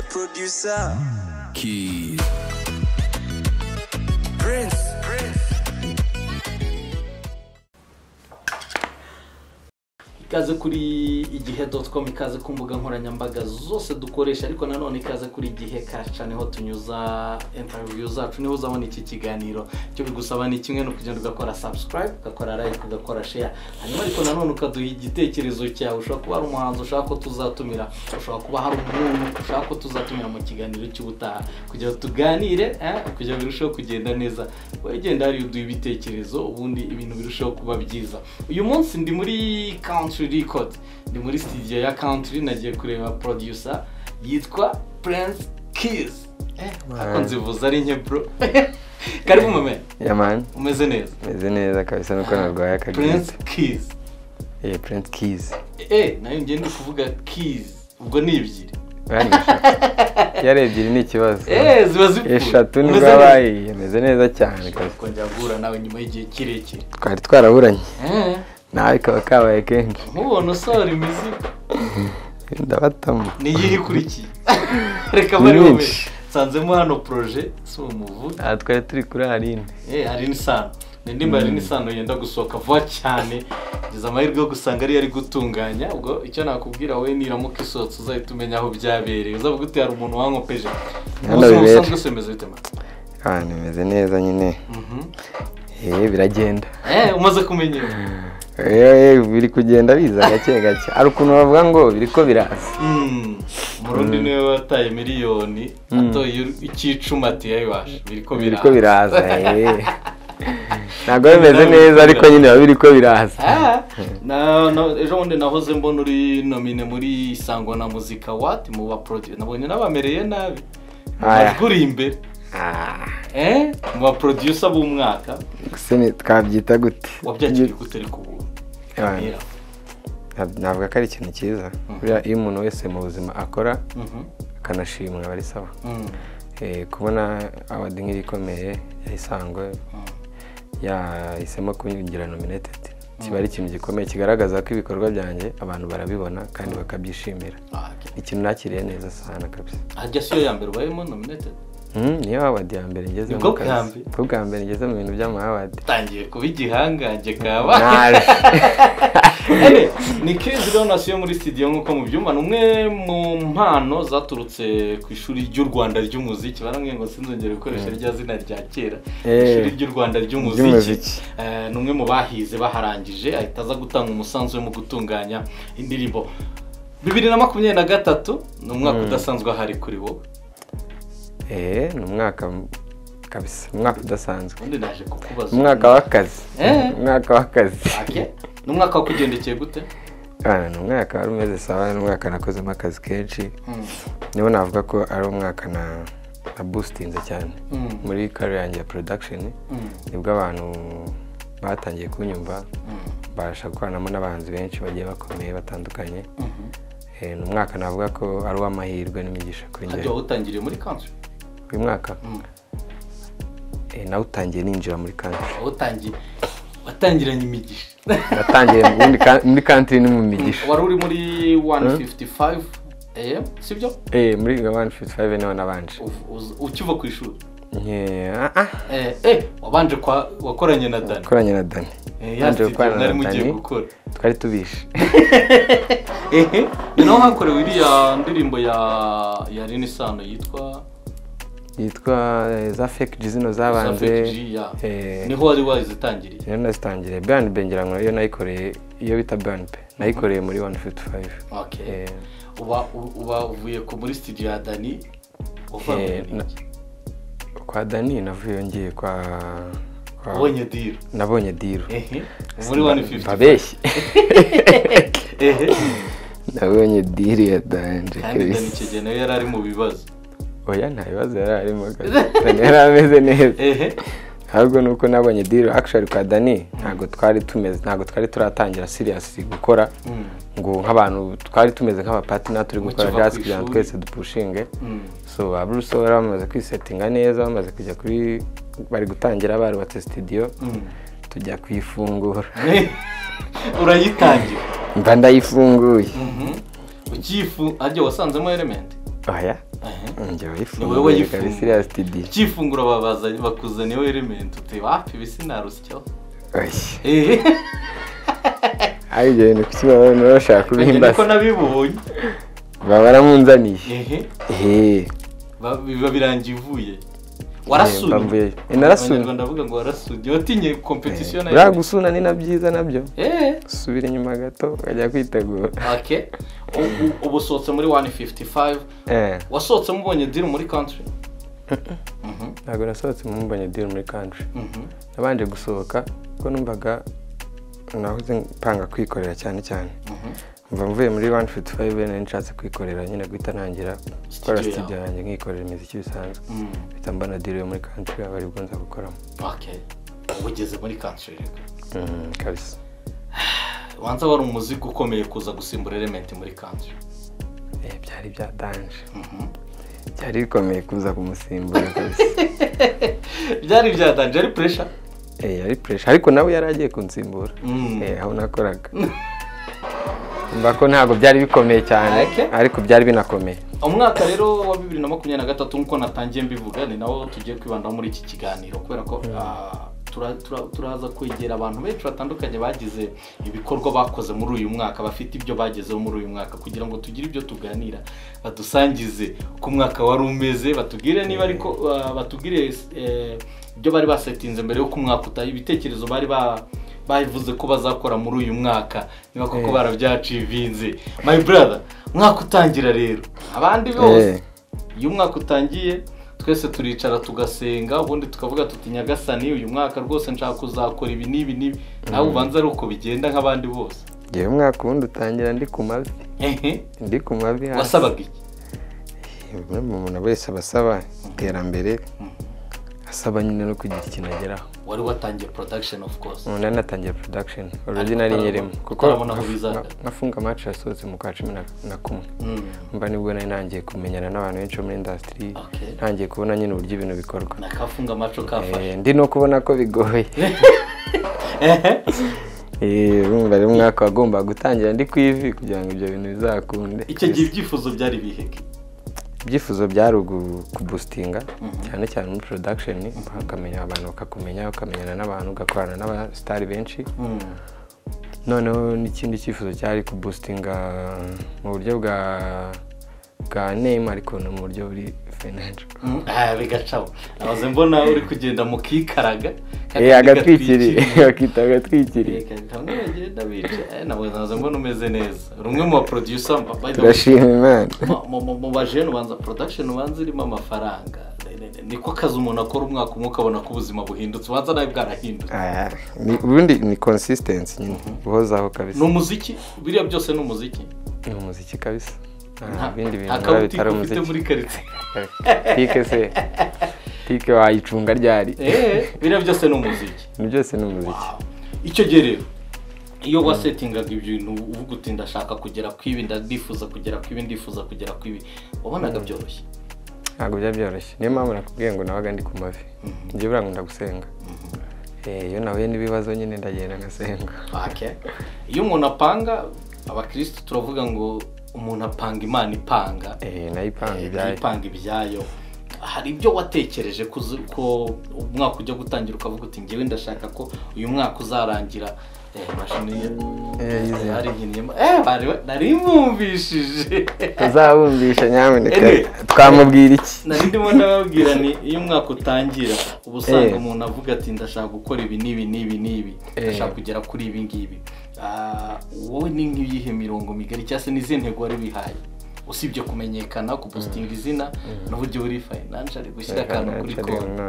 producer Keys. Prince. ikaze kuri igihe doti komu ikaze ku mbuga nkoranyambaga zose dukoresha ariko nanone ikaze kuri igihe kaca niho tunyuza interiviyu zacu niho uzabona iki kiganiro icyo bigusaba ni kimwe no kugenda ugakora sabusikarayibu ugakora layike ugakora sheya hanyuma ariko nanone ukaduha igitekerezo cyawe ushobora kuba hari umuhanzi ushaka ko tuzatumira ushobora kuba hari umuntu ushaka ko tuzatumira mu kiganiro cy'ubutaha kugira ngo tuganire eh, kugira ngo birusheho kugenda neza wegenda hariya uduha ibitekerezo ubundi ibintu birusheho kuba byiza uyu munsi ndi muri country record ndi muri studio ya country nagiye kureba producer yitwa prince kiss eh, ako nzivuza ari nke bro karibu mame yamani umeze neza meze neza kabisa nuko narwaye prince akabyutse kiss eh prince keys eh nayo ngende kuvuga kiss ubwo ni ebyiri Bani eshatu yari ebyiri ni ikibazo eh ziba zipfuye eshatu Umeze nibwo neza? abaye ameze neza cyane kabisa kongera guhura nawe nyuma y'igihe kirekire twari twaraburanye eh nawe kaba kabaye kenshi nkubona usohora imizigo ndabatamo ni iyihe ikurikiye reka Ni bari bube myinshi. nsanzemo hano poroje si umuvu aha twari turi kuri arine Eh, hari n'isano ni indirimbo hari n'isano yenda gusohoka vuba cyane ngeze amahirwe yo gusanga ariyo ari gutunganya ubwo icyo nakubwira wowe niramuka isohotse uzahita umenya aho byabereye uzavuga uti hari umuntu wankopeje Hano umunsi bibera. musanzwe wese bimeze bite mara abantu bimeze neza nyine Mhm. eh biragenda Eh, umaze kumenyera eh biri kugenda biza gake gake hari ukuntu bavuga ngo biriko biraza Mm. umurundi niwe wataye miliyoni atoye icyicuma ati yayiwashe biriko biriko biraza biraza eh ntabwo bimeze neza ariko nyine biba biriko biraza Ah, na- na- ejo bundi nahoze mbona uri nomine muri isango na muzika wati mu baproduce nabonye n'abamereye nabi Aya. majwi uri imbere Ah. eh mu baproducer b'umwaka gusa ni- twabyita gute wabyakiriye gute ariko ubu Abantu. Mira. Ntab- navuga ko ari ikintu cyiza buriya iyo umuntu wese mu buzima akora Mhm, akanashimwa aba ari sawa mhm, Eh, kubona awadi nk'iri ikomeye yayisangwe mhm. yahisemo kugira nominated kiba ari ikintu gikomeye kigaragaza ko ibikorwa byanjye abantu barabibona kandi bakabyishimira Ah, okay. ikintu nakiriye neza sana kabisa Ah, Jya siyo ya mbere ubayemo nominated Mm, niyo awadi ya mbere ngeze Nibwo mu bwa kazi mbere? bwo bwa mbere ngeze mu bintu by'amawadi utangiye kuba igihangange kaba naje Eh, ni kizi rero nasiyo muri studio nk'uko mubyumva ni umwe mu mpano zaturutse ku ishuri ry'u rwanda ry'umuziki barambwiye ngo sinzongere gukoresha rya zina rya kera Eh, ishuri ry'u rwanda ry'umuziki ry'umuziki. Eh, ni umwe mu bahize baharangije ahita aza gutanga umusanzu we mu gutunganya indirimbo bibiri na makumyabiri na gatatu ni umwaka udasanzwe ahari kuri wowe eh ni umwaka m- kabisa umwaka udasanzwe undi naje kukubaza umwaka w'akazi Eh. umwaka w'akazi Ake? ni umwaka wakugendekeye gute Bana, ni umwaka wari umeze sawa ni umwaka nakozemo akazi kenshi Mm, niho navuga ko ari umwaka na na busitinze cyane mm, muri kare yanjye ya production mm, nibwo abantu batangiye kunyumva mm, mbasha gukoranamo n'abahanzi benshi bagiye bakomeye batandukanye mhm. Eh, ni umwaka navuga ko ari uw'amahirwe n'imigisha kuri njye hajya utangiriye muri kanzu uyu mwaka Mm. eh, nawutangiye ninjira muri country watangiye watangiranye imigisha natangiye muri ka- muri country ni mu migisha wari uri muri 155 am sibyo Eh, muri 155 niho nabanje Uv- uz- ukiva ku ishuri Nke- ah, ah. eh eh wabanje kwa wakoranye na Dani gukoranye na dani eh Nabanje yandi gukorana na nari mugiye Dani. gukora twari tubishe eh ni naho hakorewe iriya ndirimbo ya ya Renisano yitwa yitwa eh, za fake G zino Savage zabanze G, ya. eh, niho wari wazitangiriye rero nazitangire burn pe ngira ngo nayo nayikoreye iyo bita burn pe nayikoreye muri 155 okay Eh, uba uba uvuye ku muri studio ya Dani Eh, wavanye na- n'iki? kwa dani navuye ngiye kwa kwa- wabonye deal nabonye diru eh muri 155 babeshye eh nabonye diru ya danje kandi Dani icyo gihe nawe yari ari mu bibazo oya nta bibazo yari arimo kabisa. yari ameze neza ehe ahubwo nuko nabonye diru actually kwa dani ntabwo twari tumeze ntabwo twari turatangira serious gukora Mm, ngo nk'abantu twari tumeze nk'abapatina turi gukora Mukiva jazz ku kugira ngo ishuri. twese dupushinge mm, so ba bruce bari bamaze kwisetinga neza bamaze kujya kuri bari gutangira barubatse studio mm. tujya kuyifungura urayitangira mba ndayifunguye ukiyifu ajya wasanzemo element oya Ehe. njyewe Ni wowe yifunguye yifunguye. kabisa iriya studio ukifungura babaza bakuzaniyeho elementi uteba hafi ibi sinarusyaho oya ehe ari ibyo bintu kuki baba bashaka Ngira niko kubihimbasa nabibonye baba baramunzaniye ehe ehe Ba- biba birangiye uvuye Eh, warasuye mbavuyeyo. Eh, narasuye. abanyarwanda bavuga ngo warasuye watinye kompetisiyo nayo buriya gusuna ni na byiza nabyo ehe usubira inyuma gato ukajya kwitegura okay Ubu- ubu usohotse muri 155 Eh, wasohotse mubonye diri muri country Mhm, ntabwo nasohotse mu mbonye diri muri country mhm. nabanje gusohoka kuko numvaga nahoze mpanga kwikorera cyane cyane mva mvuye muri 155 bene nshatse kwikorera nyine guhita nangira gukora Studio studio yanjye nkikorera imiziki bisanzwe Mm, mpita mbona diri yo muri country aba aribwo nza gukoramo okay ubu ugeze muri country rero Mm, kabisa wanza wari umuzigo ukomeye kuza gusimbura elementi muri country Eh, byari byatanje Mhm. byari bikomeye kuza kumusimbura kabisa byari byatanje ari puresha Eh, yari pressure ariko nawe yari agiye kunsimbura Mm. Eh, aho nakoraga mba ko ntabwo byari bikomeye cyane Okay. ariko byari binakomeye umwaka rero wa bibiri na makumyabiri na gatatu nk'uko natangiye mbivuga ni nawo tugiye kwibandaho muri iki kiganiro kubera ko ah, tura- tura- turaza kwegera abantu benshi batandukanye bagize ibikorwa bakoze muri uyu mwaka bafite ibyo bagezeho muri uyu mwaka kugira ngo tugire ibyo tuganira badusangize ku mwaka wari umeze batubwire niba ariko ah, batubwire eh, ibyo bari basetinze mbere y'uko umwaka utaha ibitekerezo bari ba bavuze ko bazakora muri uyu mwaka niba koko Eh. barabyacivinze my brother umwaka utangira rero abandi bose Eh. iyo umwaka utangiye twese turicara tugasenga ubundi tukavuga tuti nyagasani uyu mwaka rwose nshaka kuzakora ibi n'ibi n'ibi nawe ubanza ari uko bigenda nk'abandi bose ngewe umwaka ubundi utangira ndi ku mavi ehe ndi ku mavi hasi. wasabaga iki buri muntu wese aba asaba iterambere asaba nyine no kugira ikintu ageraho wari watangiye production of course umuntu yanatangiye production original utarabona- nyirimo kuko utarabona aho nka- bizaga. nka- nafunga match yasohotse mu kwa cumi na- na kumwe Mm. mba nibwo nari nangiye kumenyana n'abantu benshi bo muri industry Okay. ntangiye kubona nyine uburyo ibintu bikorwa ni akafunga amaco kafashe Eh, ndi no kubona ko bigoye ehe Eh, urumva rero umwaka wagombaga gutangira ndi ku ivi kugira ngo ibyo bintu bizakunde icyo gihe ibyifuzo byari biheke ibyifuzo byari ugu- kubusitinga cyane cyane muri production bakamenya abantu bakakumenya ukamenyana n'abantu ugakorana n'abasitari benshi Mm. noneho n'ikindi cyifuzo cyari kubusitinga mu buryo bwa bwa name ariko no mu buryo buri financial Mm, ah, bigacaho nahoze mbona uri kugenda mu kikaraga Eh, agatwikiriye bakita agatwikiriye kamwe bagenda bica Eh, nahoze nahoze mbona umeze neza uri umwe mu baproducer by the way, turashima imana mu- mu- mu- mu bajene ubanza production ubanza irimo amafaranga Ne- ne- ne- niko kazi umuntu akora umwaka umwe ukabona ko ubuzima buhindutse ubanza nawe bwarahindutse Aya, ni- ubundi ni consistency nyine guhozaho kabisa ni umuziki biriya byose ni umuziki ni umuziki kabisa nta Nta- nta bindi bintu biba kabuti bitari ufite umuziki muri karitsiye tike se tike wayicunga ryari Eh, biriya byose ni umuziki ni byose ni umuziki Wow. icyo gihe rero iyo wasetingaga ibintu uvuga uti ndashaka kugera ku ibi ndifuza kugera ku ibi ndifuza kugera ku ibi wabonaga byoroshye ntabwo byari byoroshye niyo mpamvu nakubwiye ngo nabaga ndi ku mavi njye buriya ngo ndagusenga Eh, iyo nahuye n'ibibazo nyine ndagenda ngasenga Okay. iyo umuntu apanga abakirisitu turavuga ngo umuntu apanga imana ipanga Eh, nayo ipanga ibyayo ipanga ibyayo hari ibyo watekereje ko uzi- ko umwaka ujya gutangira ukavuga uti ngewe ndashaka ko uyu mwaka uzarangira eh, mashini ye Eh, yizeye. Hari nkiniyemo- eh, bari- nari mvumvishije tuzabumvisha nyamuneka Ene. twamubwira iki nari ndimo ndababwira ni iyo umwaka utangira uba usanga Eh. umuntu avuga ati ndashaka gukora ibi n'ibi n'ibi n'ibi Eh. ndashaka kugera kuri ibi ngibi Ah, wowe ni nk'iyihe mirongo migari cyangwa se n'izihe ntego wari wihaye usibye kumenyekana kubusitinga izina n'uburyo buri fayinansari gushyira akantu kuri konti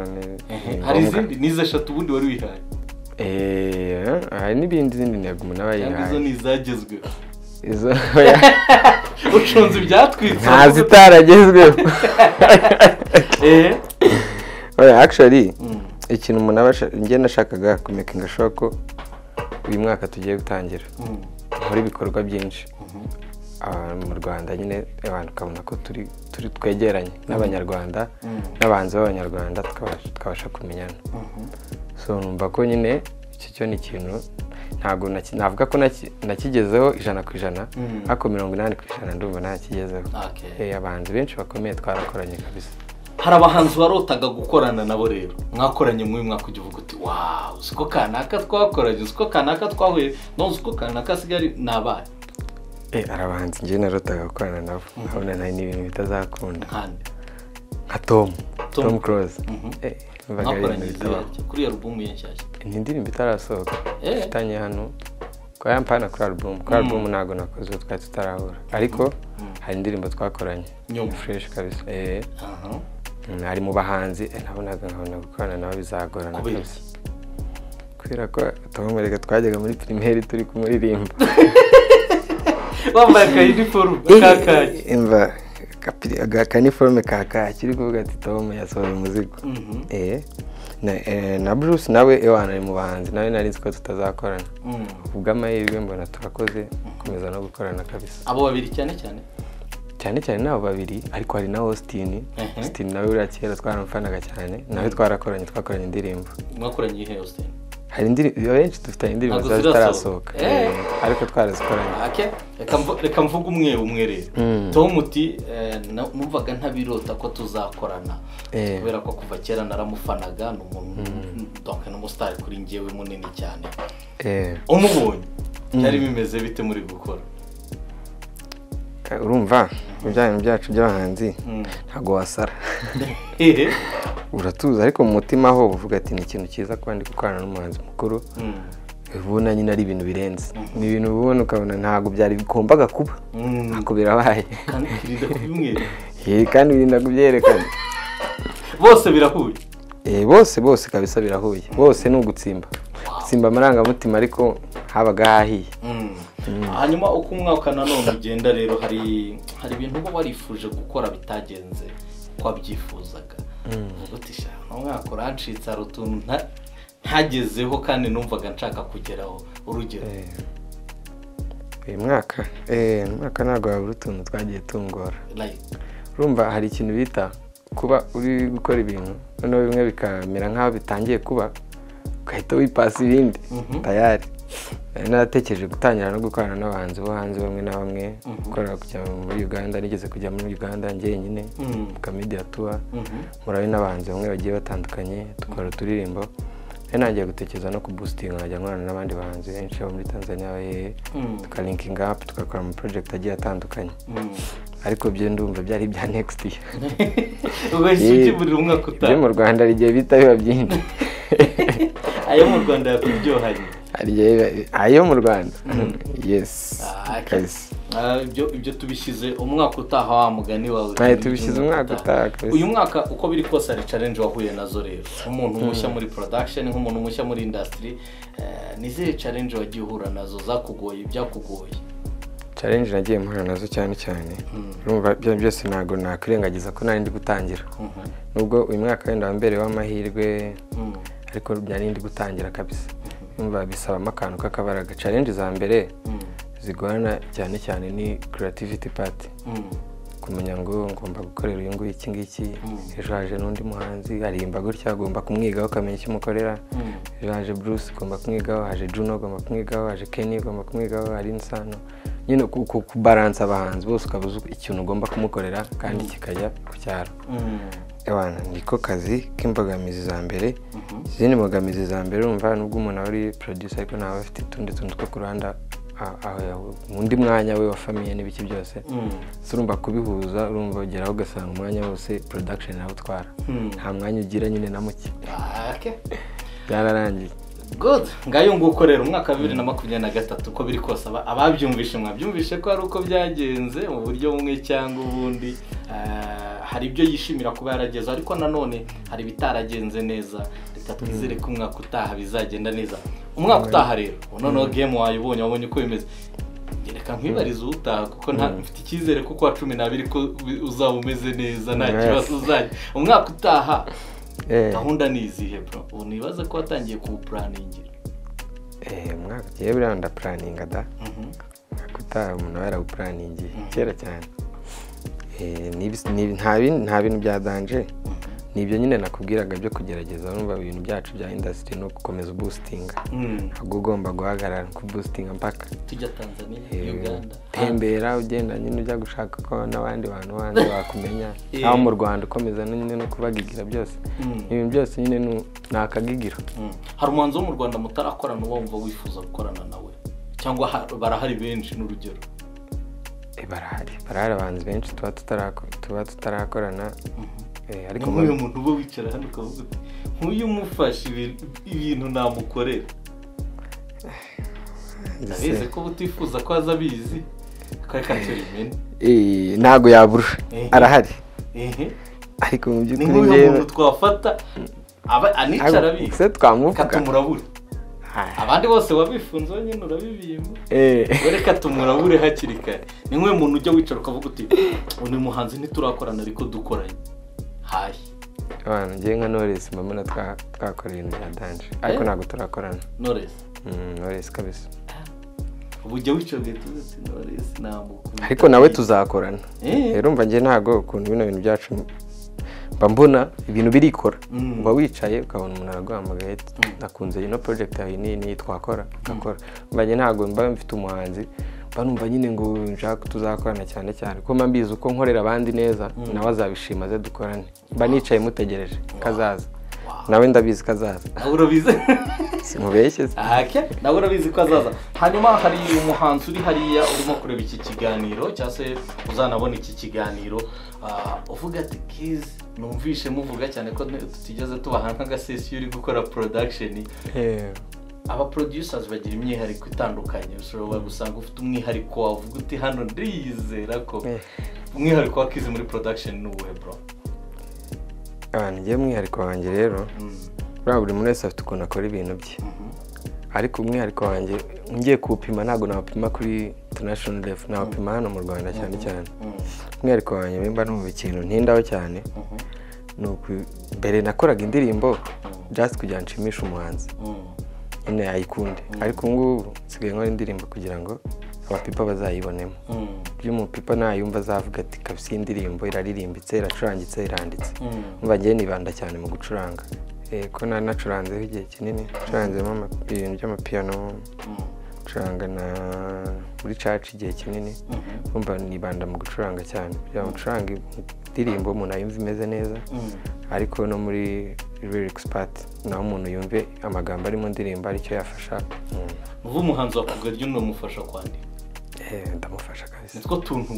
Ehe, hari izindi n'izo eshatu ubundi wari wihaye Eh, hari n'ibindi zindi ntego umuntu aba cyangwa izo yihaye ni izagezweho izo ucunze ibyatwitse nta zitaragezweho ehe Oya, actually Mm. ikintu umuntu aba asha- njye nashakaga kumekinga sure ko uyu mwaka tugiye gutangira Mm. muri ibikorwa byinshi Mhm. Ah, mu rwanda nyine abantu ukabona ko turi turi twegeranye n'abanyarwanda Mm. n'abanzi b'abanyarwanda tukabasha- tukabasha kumenyana Mhm. so numva ko nyine iki cyo ni ikintu ntabwo naki- navuga ko naki- nakigezeho ijana ku ijana ariko mirongo inani ku ijana ndumva ntakigezeho Okay. Eh, abahanzi benshi bakomeye twarakoranye kabisa hari abahanzi warotaga gukorana nabo rero mwakoranye muri mwaka ujya uvuga uti wawu uzi ko kanaka twakoranye uzi ko kanaka twahuye no uzi ko kanaka asigaye ari ni abaye Eh, hari abahanzi njyewe narotaga gukorana nabo nkabona nawe ni ibintu bitazakunda nkande nka tom Tom. tom close Mhm. Eh, numvaga ari ibintu mwakoranye bitabaho igihe kuri iyo alubumu ye nshyashya ni indirimbo itarasohoka Eh. ifitanye hano kwa yampana kuri album kuri album ntabwo nakoze uwo twari tutarahura ariko hari indirimbo twakoranye Nyuma. fresh kabisa eh Aha. mm, ari mu bahanzi eh, nabonaga nkabona gukorana nabo bizagorana Kubera kabisa kubera ko tuhomerega twajyaga muri primaire turi kumuririmba bambaye aka uniform ka kaki imva kapi- aga- akaniforume ka kaki uri kuvuga ati tom yasohoye umuzigo Mhm. eh na, eh, na bruce nawe ewana ari mu bahanzi nawe nari nzi ko tutazakorana Mm. ubw'amahirwe mbona turakoze gukomeza no gukorana kabisa abo babiri cyane cyane cyane cyane n'abo babiri ariko hari na austin Mhm. austin nawe uriya kera twaramufanaga cyane nawe twarakoranye twakoranye indirimbo mwakoranye igihe yose hari indirimbo benshi dufitanye indirimbo Ntabwo ziba zirasohoka. zitarasohoka Eh. Eh, ariko twarazikoranye ake reka mvu- reka mvuge umwe umwe rero Mm. tom uti eh, na- numvaga ntabirota ko tuzakorana Eh. kubera ko kuva kera naramufanaga ni umuntu donc ni umusitari kuri njyewe munini cyane Eh, umubonye byari bimeze bite muri gukora urumva ibyanyu byacu by'abahanzi Mm. ntabwo wasara Hehe. uratuza ariko mu mutima ho uba uvuga ati ni ikintu cyiza kuba ndi gukorana n'umuhanzi mukuru Mm. uba ubona nyine ari ibintu birenze ni ibintu uba ubona ukabona ntabwo byari bigombaga kuba Mm. ariko birabaye kandi kirinda kubimwera Eh, kandi birinda kubyerekana bose birahuye Eh, bose bose kabisa birahuye bose ni ugutsimba gutsimba amarangamutima ariko habaga hahiye Mm. hanyuma uko umwaka nanone ugenda rero hari hari ibintu uba warifuje gukora bitagenze uko wabyifuzaga uvuga uti "Sha, uno mwaka urancitse hari utuntu nta- ntagezeho kandi numvaga nshaka kugeraho urugero uyu mwaka eh, uyu mwaka ntabwo wabura utuntu twagiye tungora like urumva hari ikintu bita kuba uri gukora ibintu noneho bimwe bikamera nk'aho bitangiye kuba ugahita wipasa ibindi Mhm. tayari Nari naratekereje gutangira no gukorana n'abahanzi bo hanze bamwe na bamwe gukorera kujya muri uganda nigeze kujya muri uganda njyenyine Mm. mukamediya tuwa Mhm. murabe n'abahanzi bamwe bagiye batandukanye dukora uturirimbo rero nangiye gutekereza no kubustinga nkajya nkorana n'abandi bahanzi benshi bo muri tanzania bahehe Mm. tukalinkinga apu tugakora ama porojegiti agiye atandukanye Mm. ariko byo ndumva byari ibya nekisiti ugahita ubyimurira umwaka ibyo mu utaha rwanda rigiye bita biba byinshi ayo mu rwanda yakuryohanye Hari igihe biba- ayo mu rwanda yesi Ah, okay. kabisa Ah, ibyo ibyo tubishyize umwaka utaha wa mugani wawe Aye, tubishyize umwaka utaha, kabisa. uyu mwaka uko biri kose hari challenge wahuye nazo rero nk'umuntu mushya muri production nk'umuntu mushya muri industry eh, ni izihe challenge wagiye uhura nazo zakugoye ibyakugoye challenge nagiye mpura nazo cyane cyane urumva ibyo byose ntabwo nakwirengagiza ko nari ndi gutangira Mhm. nubwo uyu mwaka wenda wambereye w'amahirwe Mm. ariko byari ndi gutangira kabisa yumva bisabamo akantu k'akabaraga challenge za mbere Mm. zigorana cyane cyane ni creativity part Mm. kumenya ngo ngomba gukorera uyu nguyu iki ngiki ejo haje n'undi muhanzi arimba gutya agomba kumwigaho ukamenya icyo umukorera Mm. ejo haje bruce ugomba kumwigaho haje juno ugomba kumwigaho haje kenny ugomba kumwigaho hari insano nyine ku- ku- kubaransa abahanzi bose ukaba uzi ikintu ugomba kumukorera kandi kikajya ku cyaro Mm. Ewana, niko kazi k'imbogamizi za mbere izindi mbogamizi za mbere urumva nubwo umuntu aba ari producer ariko naba afite utundi tuntu two ku ruhande a- aho yahu- mu undi mwanya we wa famiye n'ibiki byose Mm. so urumva kubihuza urumva ugeraho ugasanga umwanya wose production nawe utwara Hmm. nta mwanya ugira nyine na muke Ah, okay. byararangiye good ngayo nguko rero umwaka wa bibiri na makumyabiri na gatatu uko biri kose aba- ababyumvishe mwabyumvishe ko hari uko byagenze mu buryo bumwe cyangwa ubundi Ah, hari ibyo yishimira kuba yarageze ariko nanone hari ibitaragenze neza reka twizere ko umwaka utaha bizagenda neza umwaka utaha rero ubu noneho game wayibonye wabonye uko bimeze reka nkwibarize utaha kuko nta- mfite icyizere ko kuwa cumi n'abiri ko bi- uzaba umeze neza nta Yes. kibazo uzajya umwaka utaha Eh. gahunda ni izihe bro ubu nibaze ko watangiye kuwupuraningira Eh, umwaka ugiye buriya ndapuraninga da Mhm. umwaka utaha umuntu aba yarawupuraningiye kera cyane Eh, n'ibi- n'ibi- nta bin- nta bintu bya danje ni ibyo nyine nakubwiraga byo kugerageza urumva ibintu byacu bya indasitiri no gukomeza ubusitinga ntabwo ugomba guhagarara kubusitinga mpaka tujya tanzania Eh, uganda tembera ugenda nyine ujya gushaka ko n'abandi bantu bandi bakumenya aho mu rwanda ukomeza no nyine no kubagigira byose Mm. ibintu byose nyine ni- ni akagigiro Mm. hari umuhanzi wo mu rwanda mutarakorana uba wumva wifuza gukorana nawe cyangwa ha- barahari benshi n'urugero Eh, barahari barahari abahanzi benshi tuba tutarako- tuba tutarakorana eh, ni ariko nk'uyu mu- muntu uba wicara hano ukavuga uti nk'uyu mufashe ibi- ibintu namukorera ndabizi ko uba utifuza ko aza abizi kari katurimene Eh, ntabwo yabura Eh. arahari ehe ariko mu ni by'ukuri nk'uyu njyewe muntu twafata aba- anicara ntabwo- abizi se twamuvuga katumurabure Ah, abandi bose wabifunze wenyine urabibimba eh. reka tumurabure hakiri kare ni nk'uyu muntu ujya wicara ukavuga uti uyu muhanzi ntiturakorana ariko dukoranye hayi abantu ngewe nka noresi mbona twa- twakoreye ibintu bya danje ariko ntabwo turakorana noresi Mm, noresi kabisa ubu ujya wicara ugahita uvuga uti noresi ntamukunda ariko nawe tuzakorana Eh. rero mva njye ntabwo ukuntu bino bintu byacu mba mbona ibintu birikora Mm. uba wicaye ukabona umuntu araguhamagaye ati, nakunze ino project yawe niyi niyi twakora ugakora mba njye ntabwo mba mfite umuhanzi mba numva nyine ngo nshaka tuzakorana cyane cyane kuko mba mbizi uko nkorera abandi neza nawe azabishima aze dukorane mba nicaye mutegereje kazaza nawe ndabizi kazaza nawe urabizi simubeshye se ahake nawe urabizi ko azaza hanyuma hari umuhanzi uri hariya urimo kureba iki kiganiro cyangwa se uzanabona iki kiganiro ah, uvuga ati kizi numvishe muvuga cyane ko tutigeze tubaha nk'agasesiyo uri gukora porodakisheni Eh, aba producers bagira imyihariko itandukanye ushobora gusanga ufite umwihariko wavuga uti hano ndizera ko Eh. umwihariko wa kizi muri production ni uwuhe bro abantu ngewe umwihariko wanjye rero Mm. buriya buri muntu wese afite ukuntu akora ibintu bye ariko umwihariko wanjye ngiye kuwupima ntabwo nawupima kuri international level nawupima hano mu rwanda cyane cyane Mm. umwihariko wanjye mba numva ikintu ntindaho cyane ni uku- mbere nakoraga indirimbo just kugira ngo nshimishe umuhanzi Mm. nyine yayikunde ariko ubu ngubu nsigaye nkora indirimbo kugira ngo abapipa bazayibonemo Mm. ibyo umupipa nayumva azavuga ati kabisa iyi ndirimbo iraririmbitse iracurangitse iranditse Mm. umva njyewe nibanda cyane mu gucuranga Eh, ko nari nacuranzeho igihe kinini ncuranzemo ama- ibintu by'amapiyano Mm. gucuranga na muri caca igihe kinini Mhm. umva nibanda mu gucuranga cyane kugira ngo ucuranga indirimbo umuntu ayumva imeze neza Mm. ariko no muri lyrics part naho umuntu yumve amagambo ari mu ndirimbo aricyo yafasha umuntu uva umuhanzi wa kugaryo unamufasha kwandika Eh, ndamufasha kabisa nitwo tuntu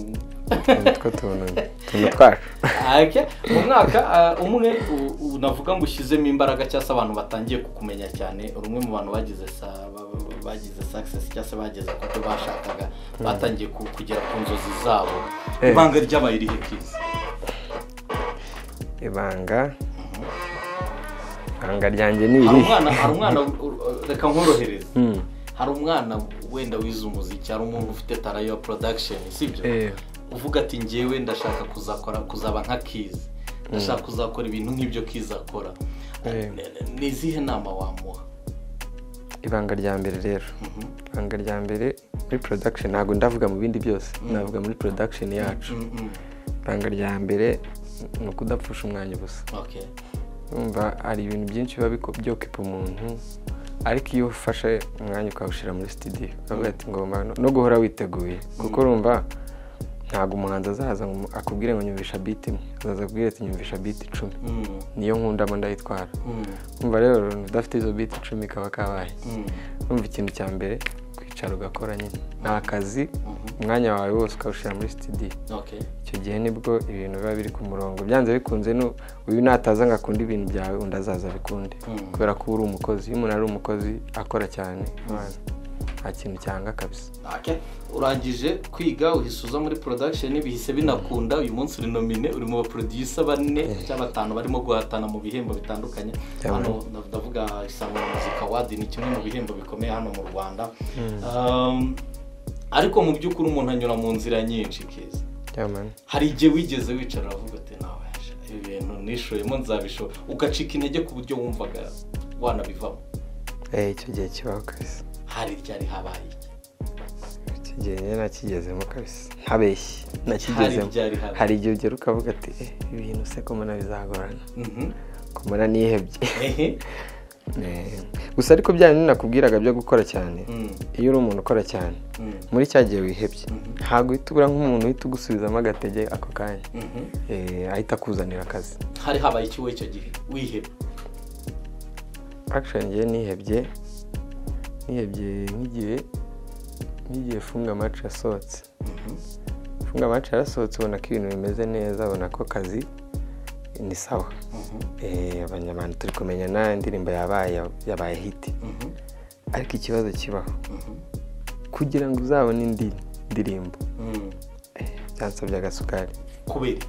nitwo tuntu tuntu twacu Ake, mu mwaka ah, umwe u- u- navuga ngo ushyizemo imbaraga cyangwa se abantu batangiye kukumenya cyane uri umwe mu bantu bagize sa- ba- ba- bagize success cyangwa se bageze ku byo bashakaga batangiye ku- kugera ku nzozi zabo Eh. ibanga ryabaye irihe kiza ibanga ibanga ryanjye ni hari iri umwana hari umwana u- u- reka nkorohereze hari umwana wenda wize umuziki hari umuntu ufite tara ya production sibyo Eh. uvuga ati ngewe ndashaka kuzakora kuzaba nka kizi ndashaka kuzakora ibintu nk'ibyo kizi akora Eh. Ni- ni- ni izihe nama wamuha ibanga rya mbere rero ibanga rya mbere muri production ntabwo ndavuga mu bindi byose navuga muri production yacu Mm, mm. ibanga rya mbere ni ukudapfusha umwanya ubusa Okay. umva hari ibintu byinshi biba biko- byokipa umuntu ariko iyo ufashe umwanya ukawushyira muri studio ukavuga ati ngomba no- no guhora witeguye kuko urumva ntabwo umuhanzi azaza ngo akubwire ngo nyumvisha biti imwe azaza akubwire ati nyumvisha biti icumi Mm, niyo nkundamo ndayitwara mm, umva rero udafite izo biti icumi kaba kabaye mm, numva ikintu cya mbere kwicara ugakora nyine ni akazi umwanya wawe wose ukawushyira muri studio okay. icyo gihe nibwo ibintu biba biri ku murongo byanze bikunze nu- uyu nataza ngo akunde ibintu byawe undi azaza abikunde Mm. kubera ko uba uri umukozi iyo umuntu ari umukozi akora cyane abantu, nta kintu cyanga kabisa Okay. urangije kwiga uhise uza muri production bihise binakunda uyu munsi uri nomine uri mu baproducer bane cyangwa batanu barimo guhatana mu bihembo bitandukanye Yeah, hano ndav- ndavuga isango music award ni kimwe mu bihembo bikomeye hano mu rwanda Um, ariko mu by'ukuri umuntu anyura mu nzira nyinshi keza yamani hari igihe wigeze wicara uravuga ati nawe sha, ibi bintu nishoyemo nzabishobora ugacika intege ku buryo wumvaga wanabivamo Eh, icyo gihe kibaho kabisa hari ryari habaye iki icyo gihe njye nakigezemo kabisa ntabeshye nakigezemo byari habi. hari igihe ugera ukavuga ati "Eh, ibintu se ko mbona bizagorana Mhm. ko mbona nihebye Ehe. Eh, gusa ariko bya bintu nakubwiraga byo gukora cyane Mm, iyo uri umuntu ukora cyane mm, muri cya gihe wihebye Mhm. ntabwo uhita ubura nk'umuntu uhita ugusubizamo agatege ako kanya mhm. Eh, ahita akuzanira akazi hari habaye ikiwe icyo gihe wiheba akishoni ngewe nihebye nihebye nk'igihe nk'igihe funga amacu yasohotse Mhm. funga amacu yarasohotse ubona ko ibintu bimeze neza ubona ko akazi ni sawa Mhm. Eh, abanyarwanda turi kumenya na indirimbo yabaye yabaye hiti Mhm. ariko ikibazo kibaho Mhm. kugira ngo uzabone indi ndirimbo Mm. byansabye agasukari kubera iki?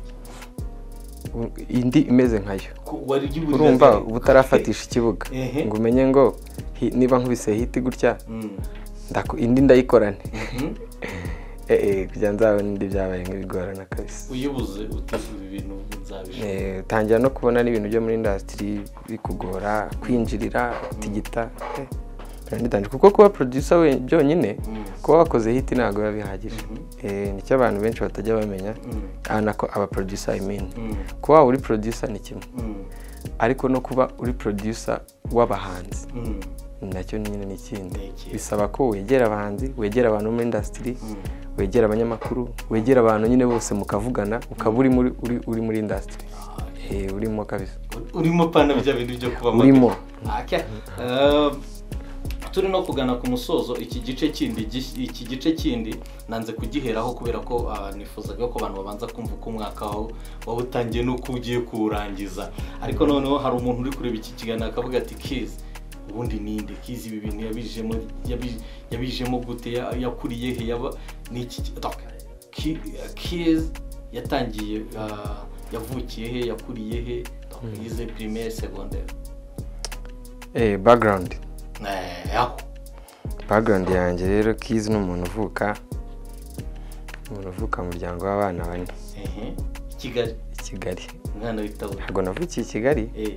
U- indi imeze nkayo Ku- wari ugiye uri urumva umeze- uba utarafatisha ikibuga Ehe. ngo umenye ngo hi- niba nkubise hiti gutya Mm. ndaku- indi ndayikorane Mhm. Eh, eh, kugira nzabone indi byabaye nk'ibigorana kabisa uyibuze utifuza ibintu nzabishaka Eh, utangira no kubona n'ibintu byo muri indasitiri bikugora kwinjirira tigita eh, birangitangira. kuko kuba producer we byonyine Mm. kuba wakoze hit ntabwo biba bihagije Mhm. Eh, nicyo abantu benshi batajya bamenya Mm. Ah, nako aba producer I mean Mm. kuba waba uri producer ni kimwe Mm. ariko no kuba uri producer w'abahanzi Mm. nacyo nyine ni ikindi Ni ikindi. bisaba ko wegera abahanzi wegera abantu muri indasitiri Mm. wegera abanyamakuru wegera abantu nyine bose mukavugana ukaba uri muri uri, uri muri indasitiri urimo kabisa urimo pana bya bintu byo kuba Urimo. Okay. Eh, turi no kugana ku musozo iki gice kindi gish- iki gice kindi nanze kugiheraho kubera ko ah, nifuzaga ko abantu babanza kumva uko umwaka wawe waba utangiye n'uko ugiye kuwurangiza ariko noneho hari umuntu uri kureba iki kiganiro akavuga ati kizi ubundi ninde kizi ibi bintu yabijemo yabi- yabijemo gute ya- yakuriye he yaba ni iki ki- Ki- kizi yatangiye ah, yavukiye he yakuriye he yize primaire secondaire eh background Eh, aho background yanjye rero kizi ni umuntu uvuka umuntu uvuka mu muryango w'abana bane ehe i kigali i kigali umwana w'itabura ntabwo navukiye i kigali Eh,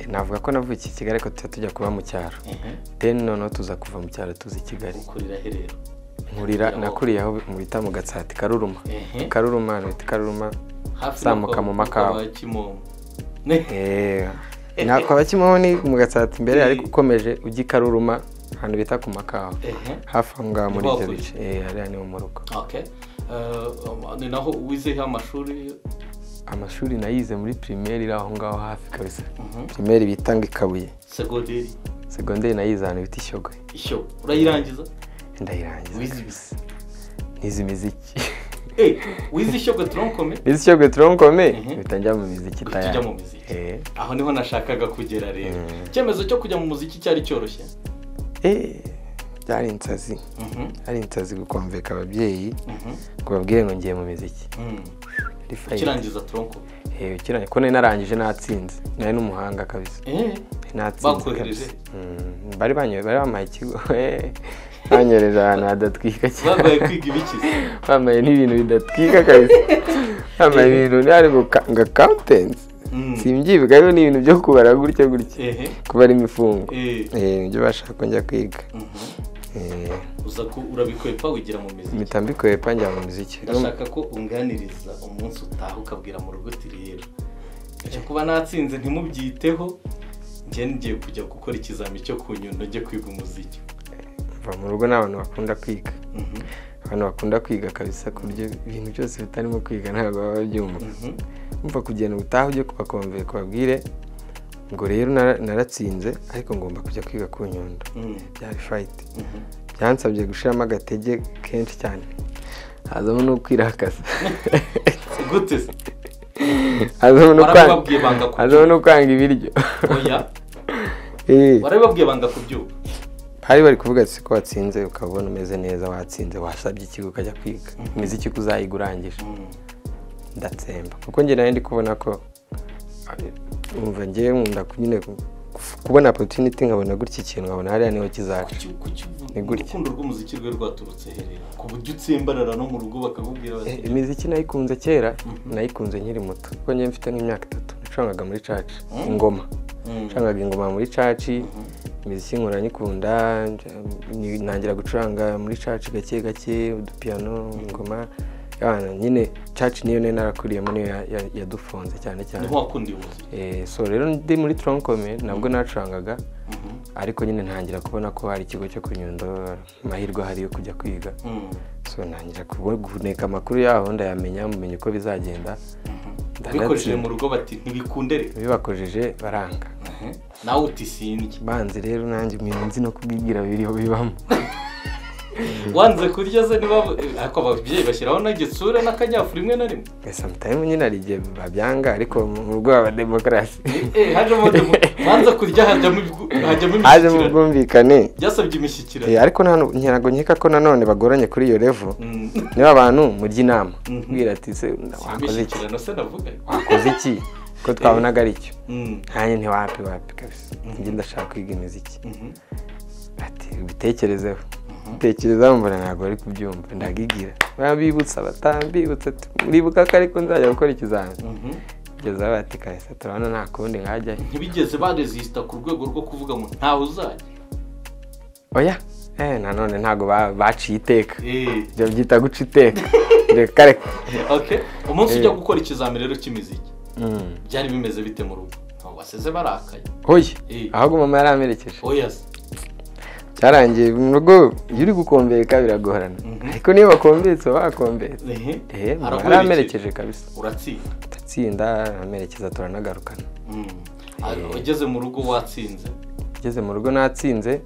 eh, navuga ko navukiye i kigali ariko tujya tujya kuba mu cyaro ehe then noneho tuza kuva mu cyaro tuza i kigali ukurira herero nkurira nakuriye aho mu bita mu gatsati karuruma Ehe. karuruma bita karuruma hafi Zamuka no kwa- mu makawa. kwa kimomo ne Eh, na kwa bakimamo ni mu gatsata imbere Eh. ariko ukomeje ujya i karuruma ahantu bita ku makawa ehe hafi aho ngaho muri Ni ibyo bakuri. bice Eh, hariya ni mu rugo okay Eh, um, ni naho wizeho amashuri amashuri nayize muri pirimeri iri aho ngaho hafi kabisa Mhm. pirimeri bita ngo ikabuye segonderi segonderi nayize ahantu bita ishyogo ishyo urayirangiza ndayirangiza wize ibisi nize imiziki Eh, wize ishyogo tronkome nize ishyogo turonkome Mhm. uhita njya mu miziki Uhita tayari ujya mu miziki. Eh. aho niho nashakaga kugera rero Mm. icyemezo cyo kujya mu muziki cyari cyoroshye Eh, byari insazi Mhm, hari insazi gukomveka ababyeyi mhm, ngo babwire ngo ngiye mu miziki mhm. Ari fayini. ukirangiza tronkome Eh, ukiranye ko nari narangije natsinze nari n'umuhanga kabisa Eh, Nari natsinze Bakohereje? kabisa Mm, bari banyoye bari bampaye ikigo eh, banyoreje ahantu hadatwika cyane bagoye kwiga ibikize bambaye n'ibintu bidatwika kabisa bambaye ibintu byari guka- nga kauntensi Mm. simbyibuka rero ni ibintu byo kubara gutya gutya ehe kubara imifungo Eh, Eh, nibyo bashaka ko njya kwiga mhm. Eh, uza ku urabikwepa wigira mu miziki impita mbikwepa njya mu muziki ndashaka ko unganiriza umunsi utaha ukabwira mu rugo uti rero njya kuba natsinze ntimubyiteho njye ngiye kujya gukora ikizami cyo ku nyundo njye kwiga umuziki va mu rugo ni abantu bakunda kwiga Mhm, abantu bakunda kwiga kabisa ku buryo ibintu byose bitarimo kwiga ntabwo baba babyumva mhm, umva kugenda ubutaha ujye kubakomvera kubabwire ngo rero nara- naratsinze ariko ngomba kujya kwiga ku nyundo mhm, byari fayiti mhm. byansabye gushiramo agatege kenshi cyane hazamo no kwirakaza gute se hazamo no kwanga warabibabwiye banga hazamo kubyuka no kwanga ibiryo oya Eh, warabibabwiye banga kubyuka bari bari kuvuga ati ko watsinze ukabona umeze neza watsinze wasabye ikigo ukajya kwiga imiziki ko uzayiga urangije Mhm, ndatsemba kuko njye nawe ndi kubona ko umva ngewe nkunda nyine ku- kubona opportunity nkabona gutya ikintu nkabona hariya niho kizaca kuki- kuki- Ni gutya. urukundo rw'umuziki rwe rwaturutse herera ku buryo utsimbarara no mu rugo bakakubwira bati Eh, imiziki nayikunze kera nayikunze nkiri muto kuko njye mfite nk'imyaka itatu nacangaga muri caci ingoma "Mm, nacangaga ingoma muri caci imiziki nkora nyikunda nj- ni- ntangira gucuranga muri caci gake gake udupiyano ingoma abana nyine caci niyo niyo narakuriyemo niyo ya- ya- yadufunze cyane cyane niho wakundiye ubuzima Eh, so rero ndi muri tronkome nabwo nacurangaga ariko nyine ntangira kubona ko hari ikigo cyo ku nyundo amahirwe ahari yo kujya kwiga Mm. so ntangira kubo- guhuneka amakuru yaho ndayamenya mumenya uko bizagenda bikoresheje mu rugo bati ntibikunde rero bibakojeje baranga nawe uti sindya banze rero nanjye umuntu nzi no kubibwira biriho bibamo wanze kurya se niba ariko ababyeyi bashyiraho n'igitsure n'akanyafu rimwe na rimwe sometimes nyine hari igihe babyanga ariko mu rwego rwa demokarasi Eh, hajemo wanze kurya hajyamo ibigu- hajyamo hajemo imishyikirano ubwumvikane byasabye Eh, imishyikirano ariko nta- ntabwo nkeka ko nanone bagoranye kuri iyo revo Mm. niba abantu mujya inama Mhm. mbwira ati se wakoze iki imishyikirano se navuga wakoze iki ko twabonaga ari icyo Mm. nkanjye ntiwapi wapi kabisa njye ndashaka kwiga imiziki Mhm. ati ubitekerezeho tekerezaho mbona ntabwo bari kubyumva ndagigira babibutsa batambibutsa ati muribuka ko ariko nzajya gukora ikizami Mhm. kugeza aho bati kahise turabona nta kundi nkajyayo ntibigeze barezisita ku rwego rwo kuvuga ngo ntawe uzajya oya eh nanone ntabwo ba- baciye iteka Eh. ibyo byita guca iteka reka reka Okay. umunsi ujya Eh. gukora ikizamini rero cy'imiziki Mm. byari bimeze bite mu rugo ntabwo baseze barakaye oya Eh. ahubwo mama yaramperekeje oya se cyarangiye mu rugo iyo uri gukombeka biragorana Mhm. ariko niba bakombetse uba wakombetse Ehe. ehe mama Araguherekeje. yaramperekeje kabisa uratsinda ndatsinda aramerekeza turanagarukana Mm. Ah, ugeze mu rugo watsinze ugeze mu rugo natsinze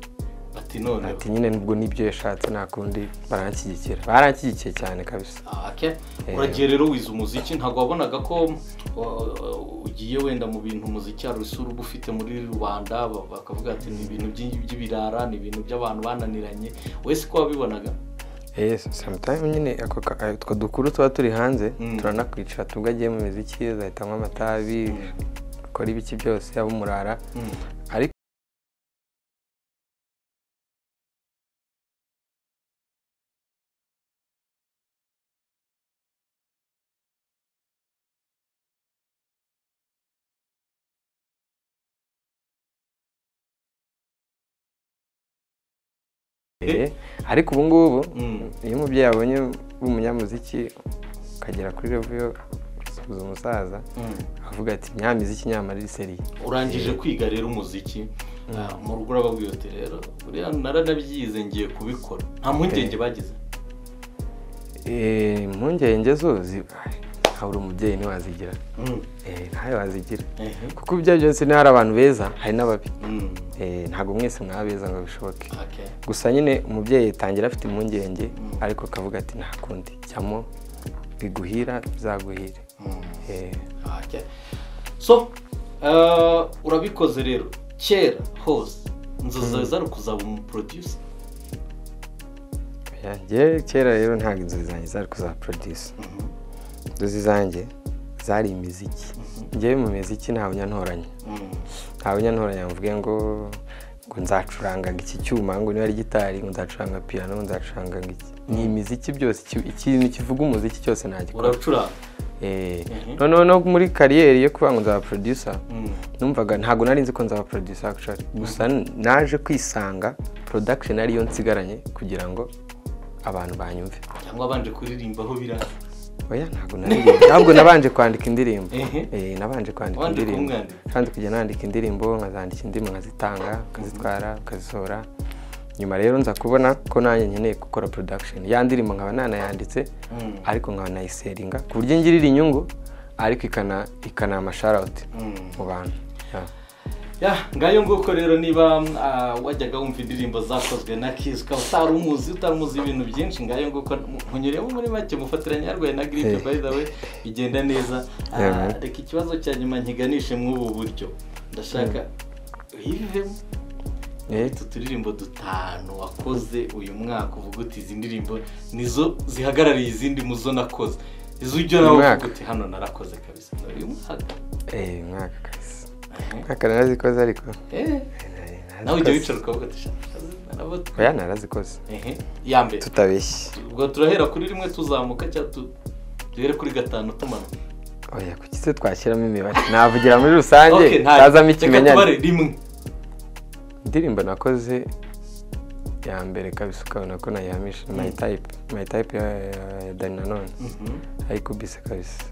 ati none ati nyine nubwo n'ibyo yashatse nta kundi baranshyigikira baranshyigikiye cyane kabisa Ah, okay. uragiye rero wize umuziki ntabwo wabonaga ko uh, ugiye wenda mu bintu umuziki hari isura uba ufite muri rubanda ba- bakavuga ati ni ibintu by'i- by'ibirara ni ibintu by'abantu bananiranye wese ko wabibonaga Eh, sometime nyine ako ka- eh, utwo dukuru tuba turi hanze Mm. turanakwicara tubwo agiye mu miziki azahita anywa amatabi akora ibiki byose yaba umurara Mm. ariko Eh, ariko ubu ngubu Mm. iyo umubyeyi abonye umunyamuziki ukagera kuri revo yo gusuhuza umusaza Mm. avuga ati nyamiziki nyamara iri seriye urangije kwiga rero umuziki ah, mu rugo urababwira uti rero buriya naranabyize ngiye kubikora nta mpungenge bagize Eh, impungenge zo zi- ay, nta buri umubyeyi ntiwazigira Mm. Eh, ntawe wazigira Ehe. kuko ibyo ari byo byose niba hari abantu beza hari n'ababi Mm. Eh, ntabwo mwese mwaba beza ngo bishoboke Okay. gusa nyine umubyeyi atangira afite impungenge ariko akavuga ati nta kundi jyamo biguhira bizaguhire Mm. Eh, Okay. so uh, urabikoze rero kera hose inzozi zawe zari kuzaba umuproducer oya, njye kera rero ntabwo inzozi zanjye zari kuzaba produce inzozi zanjye zari imiziki njyewe mu miziki ntawe unyantoranya ntawe unyantoranya mvuge ngo ngo nzacuranga ngo iki cyuma ngo niba ari gitari ngo nzacuranga piyano ngo nzacuranga ngo iki ni imiziki byose iki- ikintu kivuga umuziki cyose nagikora uracuranga Eh, Mhm. noneho no muri kariyeri yo kuvuga ngo nzaba producer Mm. numvaga ntabwo nari nzi ko nzaba producer actually gusa naje kwisanga production ariyo nsigaranye kugira ngo abantu banyumve cyangwa abanje kuririmba aho biraza oya ntabwo naririmba ntabwo nabanje kwandika indirimbo Ehe. eh nabanje kwandika Wandika indirimbo umwandiko. kandi kujya nandika indirimbo nkazandika indirimbo nkazitanga nkazitwara nkazisohora nyuma rero nza kubona ko nanjye nkeneye gukora production ya ndirimbo nkaba nanayanditse Mm. ariko nkaba nayiseringa ku buryo ngirira inyungu ariko ikana ikana amasharouti Mm. mu bantu Yeah. ya ngayo nguko rero niba ah, wajyaga wumva indirimbo zakozwe na kiss ukaba utari umuzi utari umuzi ibintu byinshi ngayo nguko nkunyuremo muri make mufatiranya yarwaye na gripe Eh. by the way bigenda neza Ah, Yeah, man. reka ikibazo cya nyuma nkiganishe mw'ubu buryo ndashaka uyivemo Eh, utu turirimbo dutanu wakoze uyu mwaka uvuga uti izi ndirimbo nizo zihagarariye izindi mu zo nakoze izo ujya nawe Uyu uvuga mwaka? uti hano narakoze kabisa uyu mwaka eh, mwaka kabisa mwaka narazikoze ariko Eh. Eh, nawe ujya narazikoze. wicara ukavuga ati shanarabuta oya narazikoze ehe iya mbere tutabeshye ubwo turahera kuri rimwe tuzamuka cyangwa tu duhere kuri gatanu tumanuka oya kuki se twashyiramo imibare navugira muri rusange Ok, nta- utazamo reka tubare ikimenyane rimwe indirimbo nakoze ya mbere kabisa ukabona ko nayihamisha mayitayipe mayitayipe ya ya dani nanone Mhm. ayikubise kabisa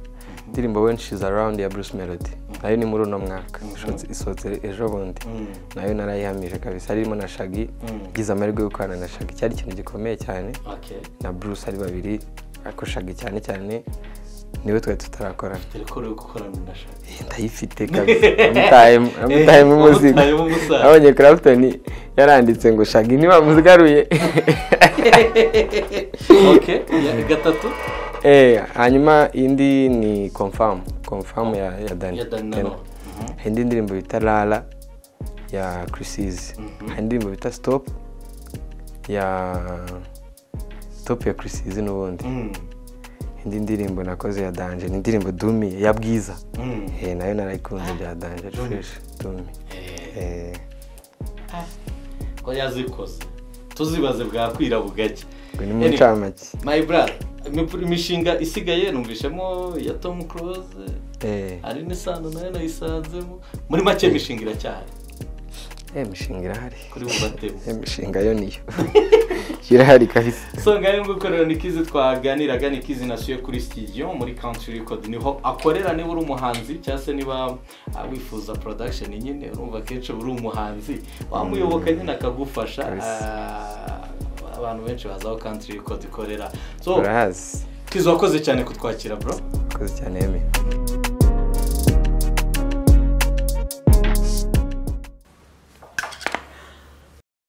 indirimbo weni shizi arawundi ya bruce melody nayo ni muri uno mwaka Ishotse- isohotse ejo bundi Mm. nayo narayihamije kabisa harimo na shagi Mm. ngize amahirwe yo gukorana na shagi cyari ikintu gikomeye cyane Okay. na bruce ari babiri ariko shagi cyane cyane niwe twari tutarakorana Dore ko uri gukorana na Shaka. Eh, ndayifite kabisa namutahemo namutahemo umuzigo Namutahemo umusaza. abonye clapton yaranditse ngo shagi ntibamuzigaruye Okay. Ya gatatu. Eh, hanyuma indi ni confirm confirm ya, ya dani Ya Dani Nanone. Mhm. hari indi ndirimbo bita rara ya chrisizi hari indirimbo bita stop ya stop ya chrisizi n'ubundi Mm. indi ndirimbo nakoze ya danje ni indirimbo dumi ya bwiza Mm. eh, nayo narayikunze bya danje fresh dumi Eh, Eh, ko yazikoze. Tuzibaze bwakwira bugacya. ngo ni Anyway. mu ncamake My brother, imip- imishinga isigaye numvishemo ya Tom Cruise, Eh, hari n'isano nayo nayisanzemo. Muri make imishinga iracyahari eh, imishinga irahari kuri bubatemo. Eh, imishinga yo niyo irahari kabisa songa yo gukorera nikizi twaganiraga nikizi nasuye kuri studio muri country record niho akorera niba uri umuhanzi cyangwa se niba ah, wifuza production nyine urumva akenshi uri umuhanzi wamuyoboka nyine akagufasha Ah, abantu benshi bazi aho country record ikorera so urahazi kizi wakoze cyane kutwakira bro koze cyane yemeye